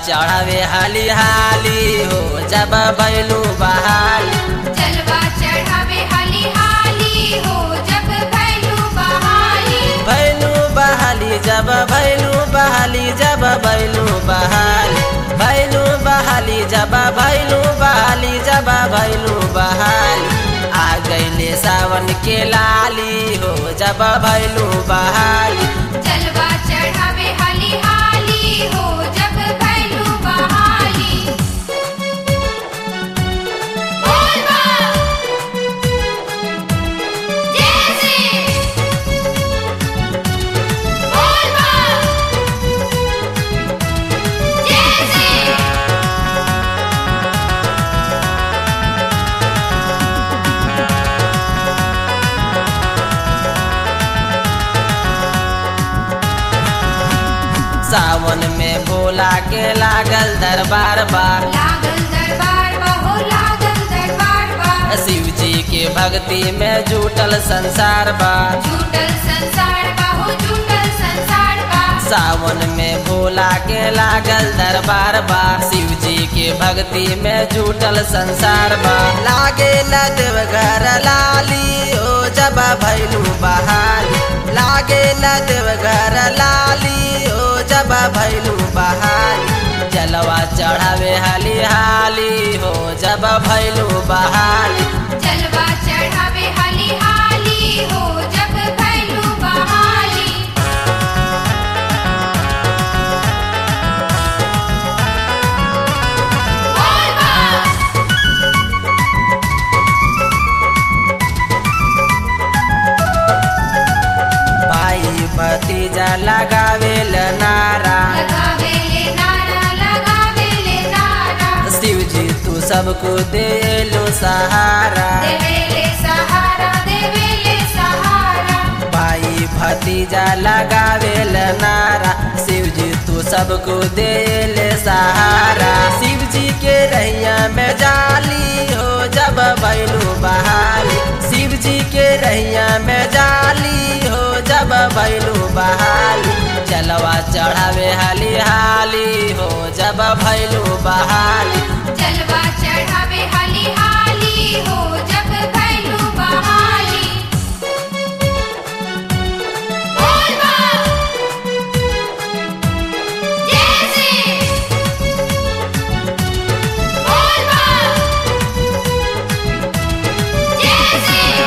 चढ़ावे हाली हाली हो जब भैलू बहाली जलवा चढ़ावे हाली हाली हो जब भैलू बहाली भैलू बहाली जब भैलू बहाली जब भैलू बहाली भैलू बहाली जब भैलू बहाली जब भैलू बहाली आ गईले सावन के लाली हो जब भैलू बहाली जलवा चढ़ावे हाली हाली हो जब भैलू बहाली बोल बा जय श्री बोल बा जय श्री सावन में भोला के लागल दरबार बार लागल दरबार बा हो लागल दरबार बा शिव जी के भक्ति में जुटल संसार बा झूठल संसार बा हो झूठल संसार बा सावन में भोला के लागल दरबार बा शिव जी के भक्ति में जुटल संसार बा लागे न देवघर लाली ओ जब भैलू बहाली लागे न देवघर लाली ओ जब भैलू बहाली जलवा चढ़ावे हाली हाली हो जब भैलू बहाली जलवा चढ़ावे हाली हाली हो जब भैलू बहाली बोल बा भाई भतीजा लगावेल नारा लगावे ले नारा लगावे ले नारा शिव जी तू सबको दे लो सहारा देवे ले सहारा देवे ले सहारा भाई भतीजा लगावेल नारा शिव जी तू सबको दे ले सहारा शिव जी के रैया में जाली हो जब भैलू बहाली शिव जी के रैया में जाली हो जब भैलू बहाली चलवा चढ़ावे हाली हाली हो जब भैलू बहाली जलवा चढ़ावे हाली हाली हो जब भैलू बहाली बोल बा जय श्री बोल बा जय श्री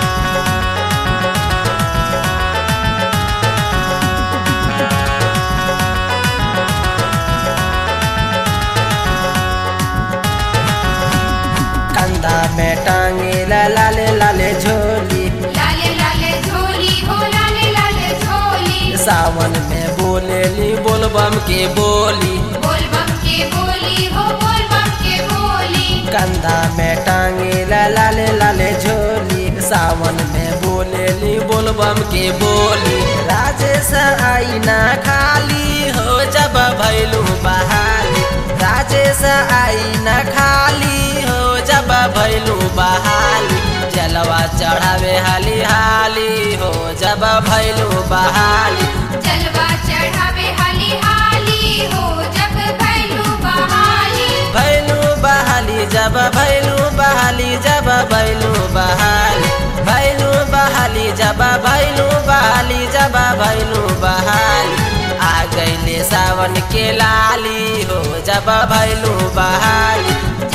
कंधा में टांगे ला लाले लाले झोली लाले लाले झोली हो लाले लाले झोली सावन में बोलेली बोलबम के बोली बोल बम के बोली हो बोल बम के बोली कंधा में टांगे ला लाले लाले झोली सावन में बोलेली बोलबम के बोली राजेश आई ना खाली हो जब भैलू बहाली राजेश आई ना खाली हो जब भैलू बहाली जलवा चढ़ावे हाली हाली हो जब भैलू बहाली जलवा चढ़ावे हाली हाली हो जब भैलू बहाली भैलू बहाली जब भैलू बहाली जब भैलू बहाली भैलू बहाली जब भैलू बहाली जब भैलू बहाली आ गईले सावन के लाली हो जब भैलू बहाली